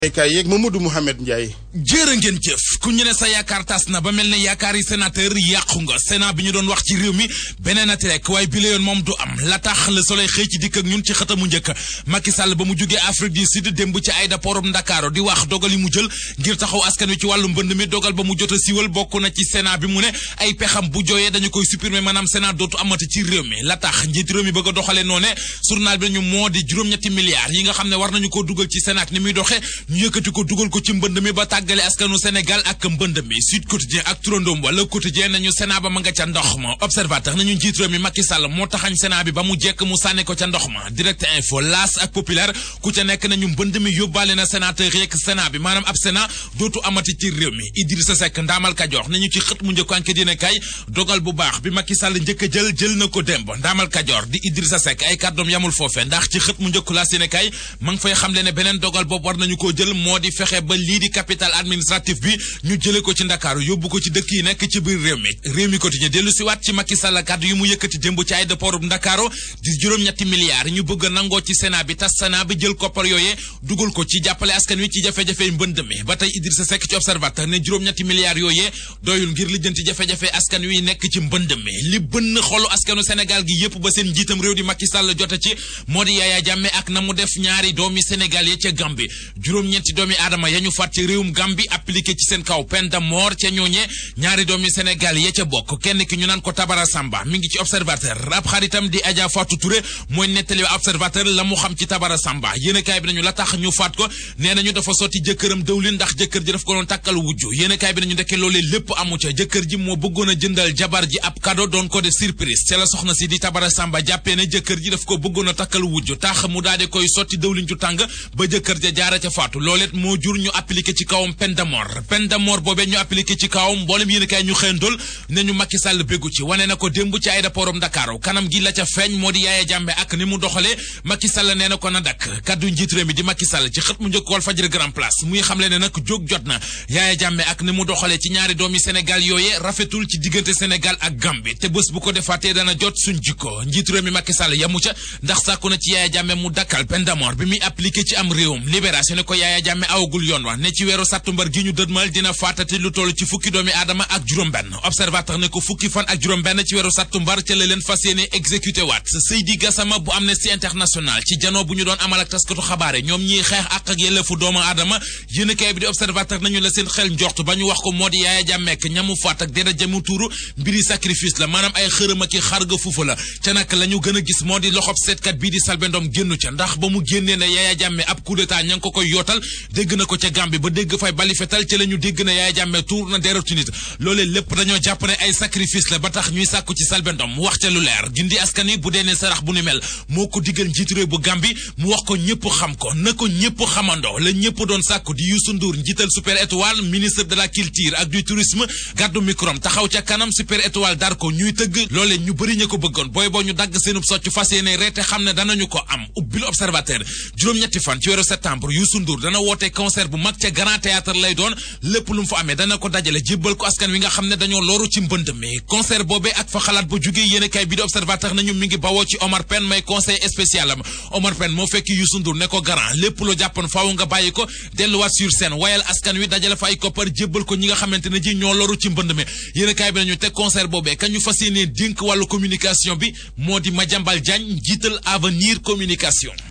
kay yeeg Mamadou Mouhamed Ndiaye jërë ngeen jëf ku ñu ne sa yaakaar tas na ba mel ne yaakaar yi sénateur yàqu nga sénat bi ñu doon wax ci réew mi beneen ati rek waaye bi la yoon moom du am la tax le soleil xëy ci dikk ak ñun ci xëtamu njëkk Macky Sall ba mu jógee Afrique du Sud démb ci aéroport Ndakaaru di wax dogal yi mu jël ngir taxaw askan wi ci wàllu mbënd mi dogal ba mu jot a siiwal bokk na ci sénat bi mu ne ay pexam bu jooyee dañu koy supprimer maanaam sénat dootu amati ci réew mi la tax njiit réew mi bëgg a doxalee noo ne journal bi nañu moo di juróom-ñetti milliards yi nga xam ne war nañu ko dugal ci sénat ni muy doxee ñu yëkkati ko dugal ko ci mbënd mi ba tàggale askanu Sénégal ak mbënd mi Sud Quotidien ak turandoom wala Quotidien nañu Sénat ba ma nga ca ndox ma observateur nañu njiit réew mi Macky Sall moo taxañ Sénat bi ba mu jekk mu sànni ko ca ndox ma direct info L'As ak Populaire ku ca nekk nañu mbënd mi yóbbaale na sénateur yeeg Sénat bi maanaam ab Sénat dootu amati ci réew mi Idrissa Seck ndaamal Kajoor nañu ci xët mu njëkk enquête dina kay dogal bu baax bi Macky Sall njëkk a jël jël na ko démb ndaamal Kajoor di Idrissa Seck ay kàddoom yamul foofe ndax ci xët mu njëkk la sine kay ma ngi fay xamle ne beneen dogal boobu war nañu koo jël moo di fexe ba lii di capital administratif bi ñu jële ko ci ndakaaru yóbbu ko ci dëkk yi nekk ci biir réew mi réew mi quotidien dellu si waat ci Macky Sall kàddu yu mu yëkkati démb ci aéroport bu ndakaaru di juróom-ñetti milliards ñu bëgg a nangoo ci sénat bi tas sénat bi jël koppar yooyee dugal ko ci jàppale askan wi ci jafe-jafe mbënd mi ba tey Idrissa Seck ci observateur ne juróom-ñetti milliards yooyee doyul ngir lijjanti jafe-jafe askan wi nekk ci mbënd mi li bënn xolu askanu Sénégal gi yépp ba seen njiitam réew di Macky Sall jote ci moo di Yaya Jammeh ak na mu def ñaari doomi Sénégal ya ca Gambie juróom-ñetti doomi aadama ya ñu faat ci réewum Gambie appliqué ci seen kaw peine de mort ca ñooñe ñaari doomi Sénégal ya ca bokk kenn ki ñu naan ko Tabara Samba mi ngi ci observateur ab xaritam di Adja Fatou Touré mooy nettali observateur la mu xam ci Tabara Samba yéenekaay bi nañu la tax ñu faat ko nee nañu dafa sotti jëkkëram dëwlin ndax jëkkër ji daf ko doon takkal wujju yéenekaay bi nañu ndekke loolee lépp amu ca jëkkër ji moo bëggoon a jëndal jabar ji ab cadeau doon ko def surprise ca la soxna si di Tabara Samba jàppee ne jëkkër ji daf ko bëggoon a takkal wujju tax mu daal di koy sotti dëwlin ju tàng ba jëkkër ja jaara ca faatu loolet moo jur ñu appliqué ci kawam peine de mort peine de mort boobee ñu appliqué ci kawam mboolem yéen kay ñu xëyandool ne ñu Macky Sall béggu ci wane na ko démb ci aéroportum Dakar kanam gi la ca feeñ moo di Yaya Jammeh ak ni mu doxalee Macky Sall nee na ko na dakk kaddu njiit réew mi di Macky Sall ci xët mu njëkk Walf Fadjri Grand Place muy xamle ne nag jóg jot na Yaya Jammeh ak ni mu doxalee ci ñaari doomi Sénégal yooyee rafetul ci diggante Sénégal ak Gambie te bés bu ko defaatee dana jot suñ jikko njiit réew mi Macky Sall yamu ca ndax sàkku na ci Yaya Jammeh mu dakkal peine de mort bi muy appliqué ci am réewum libération ne ko Yaya Jammeh awagul yoon wa ne ci weeru sàttumbar gi ñu dëdmal dina faatati lu toll ci fukki doomi aadama ak juróom-benn observateur ne ko fukki fan ak juróom-benn ci weeru sàttumbar ca la leen fas yéene exécuté waat Seydi Gassama bu Amnesty International ci janoo bu ñu doon amal ak taskatu xabaare ñoom ñiy xeex ak ak yelleefu doomu aadama yéenekaay bi di observateur nañu la seen xel njort ba ñu wax ko moo di Yaya Jammeh ñamu faat ak dara jamu tuuru mbiri sacrifice la maanaam ay xërëm ak i xarga fuufa la ca nag la ñu gën a gis moo di loxob seetkat bii di Selbé Ndom génnu ca ndax ba mu génnee ne Yaya Jammeh ab coup d'état ña ngi ko koy yootal dégg na ko ca Gambie ba dégg fay bali fetal ci la ñu dégg na Yaya Jammeh tuur na deretu nit loolee lépp dañoo jàpp ne ay sacrifice la ba tax ñuy sàkku ci Selbé Ndom mu wax ca lu leer gindi askan wi bu dee ne sarax bu ni mel moo ko diggal njiitu réew bu Gambie mu wax ko ñëpp xam ko na ko ñëpp xamandoo la ñëpp doon sàkku di Youssou Ndour njiital Super Étoile ministre de la culture ak du tourisme gàddu microm taxaw ca kanam Super Étoile dar ko ñuy tëgg loolee ñu bëri ña ko bëggoon booy boo ñu dagg seenub socc fas yéene reete xam ne danañu ko am ubbil observateur juróom-ñetti fan ci weeru septembre Youssou Ndour dana woote concert bu mag ca Grand Théâtre lay doon lépp lu mu fa amee dana ko dajale jébbal ko askan wi nga xam ne dañoo loru ci mbënd mi concert boobee ak fa xalaat ba jógee yéen kay bi di observateur nañu mi ngi bawoo ci Omar Pène may conseil spécial am Omar Pène moo fekk Youssou Ndour ne ko garant lépp loo jàppoon faaw nga bàyyi ko delluwaat sur scène wayal askan wi dajale fa ay koppar jébbal ko ñi nga xamante ne ji ñoo loru ci mbënd mi yéen kay bi nañu te concert boobee ka ñu fas yéenee dénk wàllu communication bi moo di Madiambal Diagne jiital avenir communication